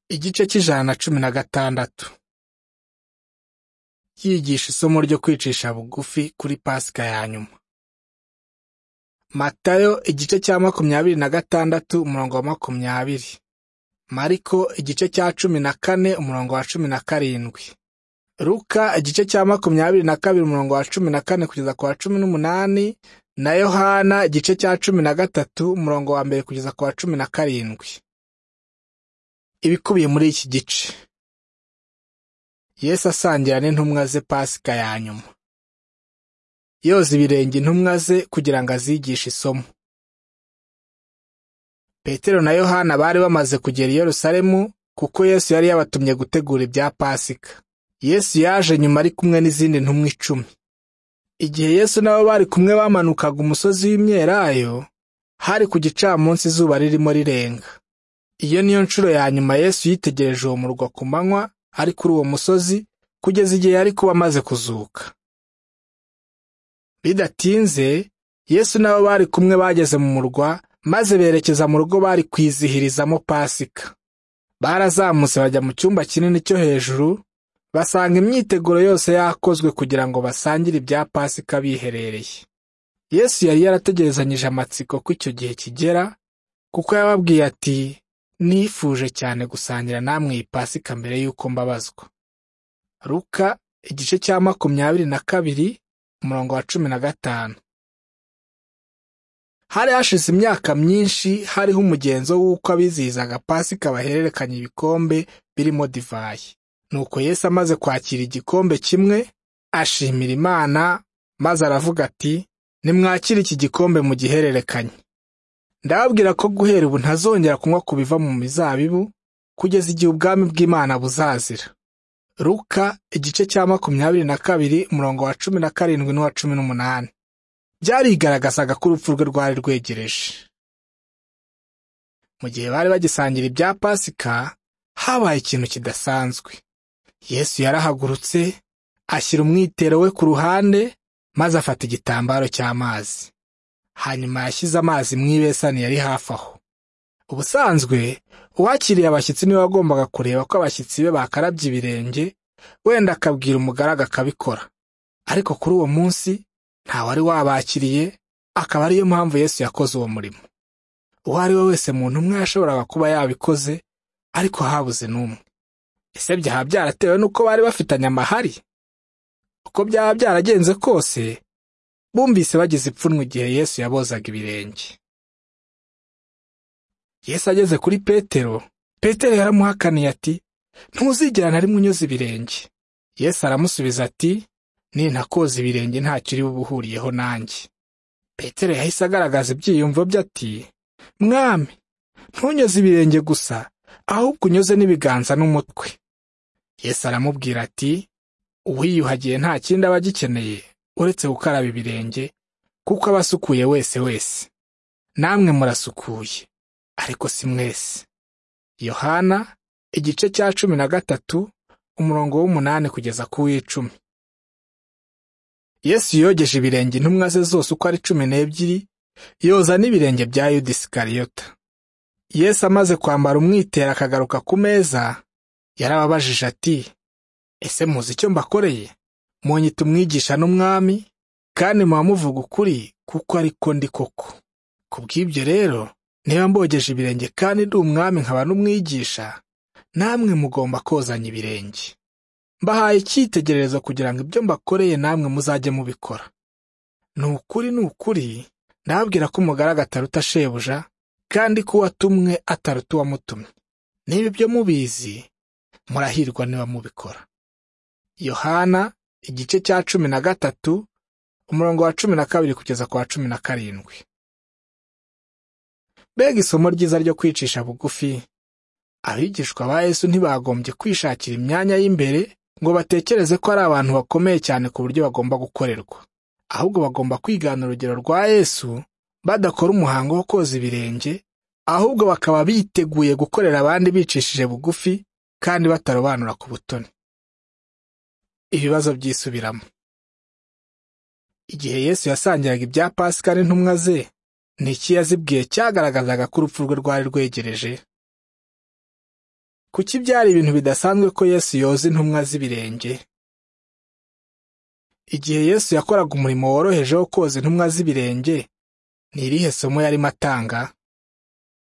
igice cy'ijana na cumi na gatandatu yigisha isomo ryo kwicisha bugufi kuri pasika ya nyuma matayo igice cya makumyabiri na gatandatu umurongo wa makumyabiri mariko igice cya cumi na kane umurongo wa cumi na karindwi luka igice cya makumyabiri na kabiri umurongo wa cumi na kane kugeza ku wa cumi n'umunani na yohana igice cya cumi na gatatu umurongo wa mbere kugeza ku wa cumi na karindwi ibikubiye muri iki gice yesu asangira n'intumwa ze pasika ya nyuma yoza ibirenge intumwa ze kugira ngo azigishe isomo petero na yohana bari bamaze kugera i yerusalemu kuko yesu yari yabatumye gutegura ibya pasika yesu yaje nyuma ari kumwe n'izindi ntumwa icumi igihe yesu nabo bari kumwe bamanukaga umusozi w'imyelayo hari ku gicamunsi izuba ririmo rirenga iyo niyo nshuro ya nyuma Yesu yitegereje uwo murwa ku manywa ari kuri uwo musozi kugeza igihe yari kuba amaze kuzuka bidatinze Yesu n'abo bari kumwe bageze mu murwa maze berekeza mu rugo bari kwizihirizamo pasika barazamutse bajya mu cyumba kinini cyo hejuru basanga imyiteguro yose yakozwe kugira ngo basangire ibya pasika biherereye Yesu yari yarategerezanyije amatsiko ko icyo gihe kigera kuko yababwiye ati nifuje cyane gusangira namwe iyi pasika mbere y'uko mbabazwa ruka igice cya makumyabiri na kabiri umurongo wa cumi na gatanu hari hashize imyaka myinshi hariho umugenzo w'uko abizihizaga pasika bahererekanya ibikombe birimo divayi nuko yesu amaze kwakira igikombe kimwe ashimira imana maze aravuga ati nimwakire iki gikombe mu gihererekanye ndababwira ko guhera ubu ntazongera kunywa ku biva mu mizabibu kugeza igihe ubwami bw'imana buzazira ruka igice cya makumyabiri na kabiri umurongo wa cumi na karindwi n'uwa cumi n'umunani byarigaragazaga ko urupfu rwe rwari rwegereje mu gihe bari bagisangira ibya pasika habaye ikintu kidasanzwe yesu yarahagurutse ashyira umwitero we ku ruhande maze afata igitambaro cy'amazi hanyuma yashyize amazi mu ibesani yari hafi aho ubusanzwe uwakiriye abashyitsi niwe wagombaga kureba ko abashyitsi be bakarabye ibirenge wenda akabwira umugaraga akabikora ariko kuri uwo munsi nta wari wabakiriye akaba ariyo mpamvu yesu yakoze uwo murimo uwo ari we wese mu ntumwa yashoboraga kuba yabikoze ariko habuze n'umwe ese byaba byaratewe n'uko bari bafitanye amahari uko byaba byaragenze kose bumvise bagize ipfunwe igihe yesu yabozaga ibirenge yesu ageze kuri petero petero yaramuhakaniye ati ntuzigera na rimwe unyuze ibirenge yesu aramusubiza ati nintakoza ibirenge ntacyo uri buhuriyeho nanjye petero yahise agaragaza ibyiyumvo bye ati mwami ntunyoze ibirenge gusa ahubwo unyoze n'ibiganza n'umutwe yesu aramubwira ati uwiyuhagiye nta kindi aba agikeneye uretse gukaraba ibirenge kuko aba asukuye wese wese namwe murasukuye ariko si mwese yohana igice cya cumi na gatatu umurongo w'umunani kugeza ku w'icumi yesu yogeje ibirenge intumwa ze zose uko ari cumi n'ebyiri yoza n'ibirenge bya yuda isikariyota yesu amaze kwambara umwitero akagaruka ku meza yarababajije ati ese muzi icyo mbakoreye munyita umwigisha n'umwami kandi muba muvuga ukuri kuko ariko ndi koko ku bw'ibyo rero niba mbogeje ibirenge kandi ndi umwami nkaba n'umwigisha namwe mugomba kozanya ibirenge mbahaye icyitegererezo kugira ngo ibyo mbakoreye namwe muzajye mubikora ni ukuri ni ukuri ndababwira ko umugaraga ataruta shebuja kandi ko uwatumwe ataruta uwamutumye niba ibyo mubizi murahirwa niba mubikora yohana igice cya cumi na gatatu umurongo wa cumi na kabiri kugeza ku wa cumi na karindwi mbega isomo ryiza ryo kwicisha bugufi abigishwa ba yesu ntibagombye kwishakira imyanya y'imbere ngo batekereze ko ari abantu bakomeye cyane ku buryo bagomba gukorerwa ahubwo bagomba kwigana urugero rwa yesu badakora umuhango wo koza ibirenge ahubwo bakaba biteguye gukorera abandi bicishije bugufi kandi batarobanura ku butoni ibibazo byisubiramo igihe yesu yasangiraga ibya pasika n'intumwa ze ni iki yazibwiye cyagaragazaga ko urupfu rwe rwari rwegereje kuki byari ibintu bidasanzwe ko Yesu yoza intumwa z'ibirenge igihe Yesu yakoraga umurimo woroheje wo koza intumwa z'ibirenge ni irihe somo yarimo atanga